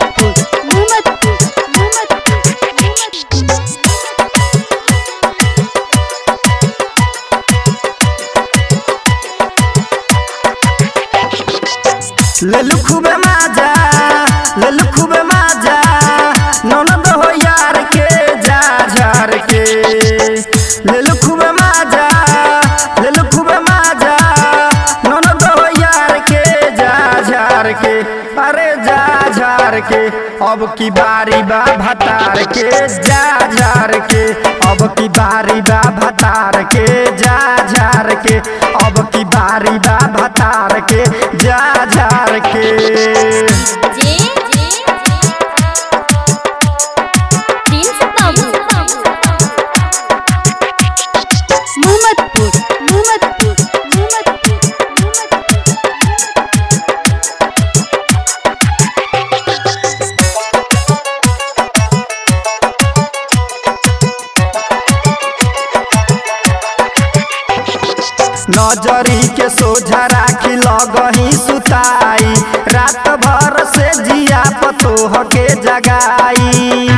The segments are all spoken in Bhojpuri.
मोहम्मदपुर मोहम्मदपुर मोहम्मदपुर लेलु खूबे माजा लेलु खूबे माजा ननद हो यार के जा झार के लेलु खूबे माजा लेलु खूबे माजा ननद हो यार के जा झार के अरे जा झार के अब की बारी बा भतार के जा झार के अब की बारी बा भतार के जा झार के अब की बारी बा भतार के जा झार के जे प्रिंस बाबू मोहम्मदपुर मोहम्मदपुर मोहम्मदपुर नजरी के सोझा राखी लगही सुताई रात भर से जिया पतोह के जगाई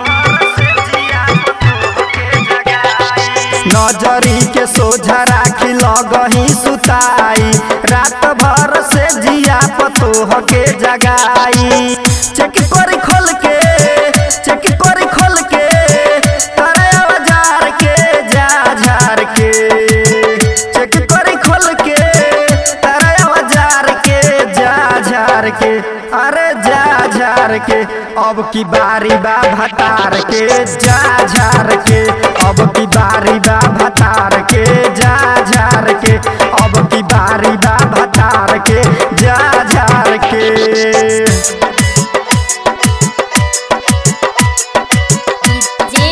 नजरी के सोझा राखी लगही सुताई रात भर से जिया पतोह के जगाई चेक करी खोल के चेक करी खोल के करे औजार के जा झार के चेक करी खोल के करे औजार के जा झार के अरे जा झार के अब की बारी बा भतार के जा झार के अब की बारी बा भतार के जा झार के अब की बारी बा भतार के जा झार के जे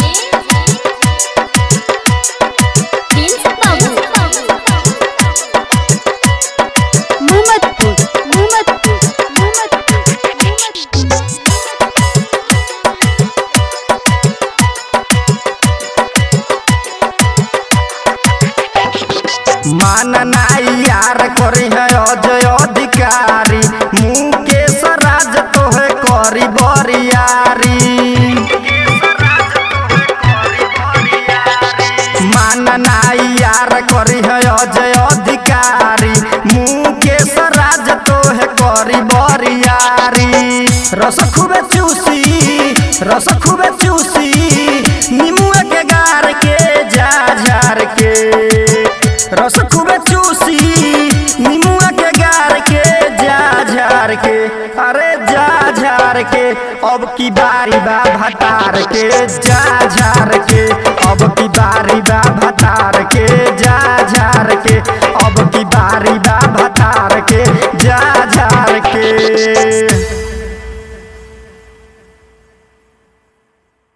प्रिंस बाबू मोहम्मदपुर मोहम्मदपुर मोहम्मदपुर मान नाई यार करी है अजय अधिकारी मुकेश राज तोहे करी बरियारी मान नाई यार करी है अजय अधिकारी मुकेश राज तोहे करी बरियारी रस खूबे चूसी रस खूबे चूसी निमुआ के गार के जा झार के रस खूबे चूसी निमुआ के गार के जा झार के अरे जा झार के अब की बारी बा भतार के जा झार के अब की बारी बा भतार